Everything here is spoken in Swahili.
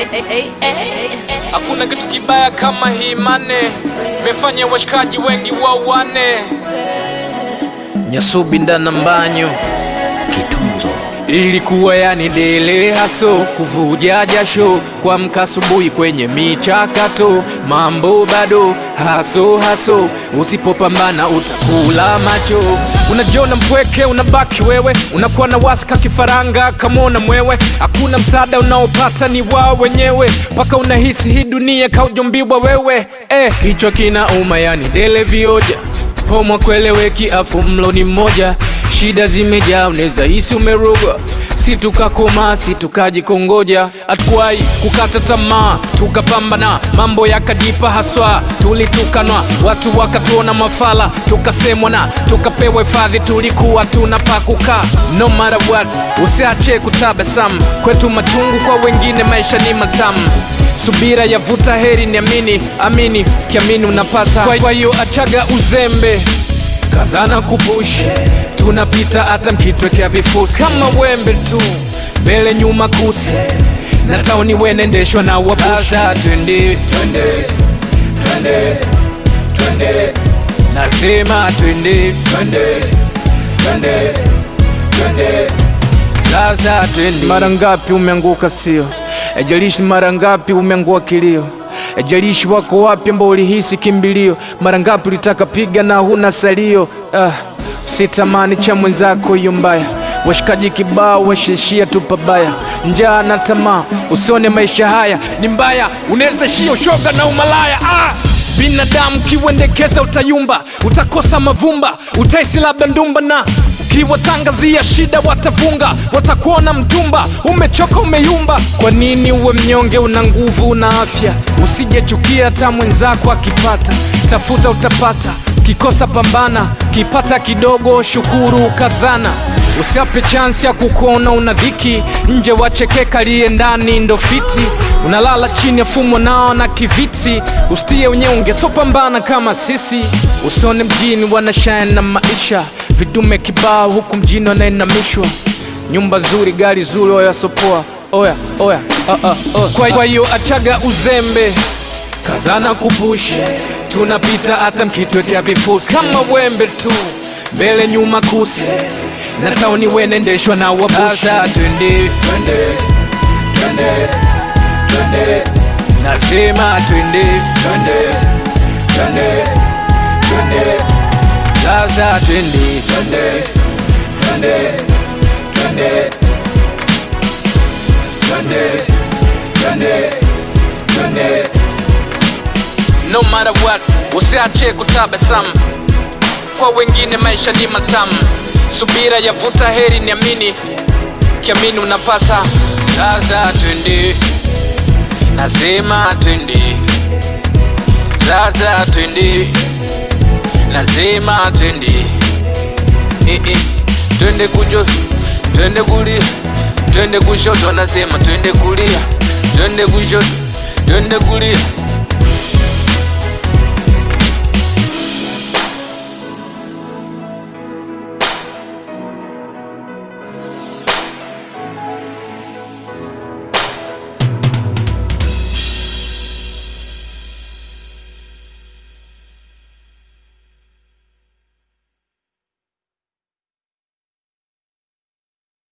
Hakuna kitu kibaya kama hii mane, mefanya washikaji wengi wauane. Nyasubi ndana mbanyo Kitunzo ilikuwa yani dele haso kuvuja jasho kuamka asubuhi kwenye michakato mambo bado haso haso usipopambana utakula macho unajiona mpweke unabaki wewe unakuwa na waska kifaranga kamona mwewe hakuna msaada unaopata ni wao wenyewe mpaka unahisi hii dunia kaujumbiwa wewe eh, kichwa kina uma yani dele vioja Homo kweleweki afu mlo ni mmoja, shida zimejaa, unaweza hisi umerogwa. Si tukakoma si tukajikongoja, hatukuwahi kukata tamaa, tukapambana, mambo yakajipa haswa. Tulitukanwa, watu wakatuona mafala, tukasemwa na tukapewa hifadhi, tulikuwa tuna pa kukaa. No matter what, usiache kutabasamu, kwetu machungu, kwa wengine maisha ni matamu subira yavuta heri, niamini, amini, kiamini unapata. Kwa- Kwa hiyo achaga uzembe, kazana kupush, tunapita hata mkitwekea vifusi kama wembe tu, mbele nyuma kusi na tauni wenendeshwa na wabusha. Twende, twende, twende, twende, nasema twende, twende, twende, twende sasa twende. Mara ngapi umeanguka sio? Ejalishi mara ngapi umeangua kilio? Ejalishi wako wapi ambao ulihisi kimbilio? Mara ngapi ulitaka piga na huna salio? Ah, usitamani cha mwenzako hiyo mbaya. Washikaji kibao washishia tu pabaya, njaa na tamaa, usione maisha haya ni mbaya, unaweza shia ushoga na umalaya ah! Binadamu kiwendekeza utayumba, utakosa mavumba, utaisi labda ndumba na ukiwatangazia shida watafunga, watakuona mtumba, umechoka umeyumba. Kwa nini uwe mnyonge? Una nguvu, una afya, usijechukia hata mwenzako akipata, tafuta utapata, kikosa pambana, kipata kidogo shukuru, kazana Usiape chansi ya kukuona una dhiki nje, wachekeka liye ndani ndo fiti. Unalala chini ya fumo nao na kiviti, usitie unyonge, so pambana kama sisi. Usione mjini wanashine na maisha, vidume kibao huku mjini wanainamishwa. Nyumba zuri, gari zuri, oya sopoa, oya oya, uh, uh, uh. Kwa kwa hiyo achaga uzembe kazana kupush, tunapita hata mkitwekea vifusi kama wembe tu, mbele nyuma kusi na tauni wenendeshwa na wabusha. Twende, twende, twende, twende, nasema twende, twende, twende, twende, sasa twende, twende, twende, twende, twende, twende, twende no matter what, usiache kutabasamu. Kwa wengine maisha ni matamu, subira yavuta heri, niamini, kiamini unapata. Sasa twende, nasema twende, sasa twende, nasema twende, eh, eh. twende kujo, twende kulia, twende kushoto, nasema twende kulia, twende kushoto, twende kulia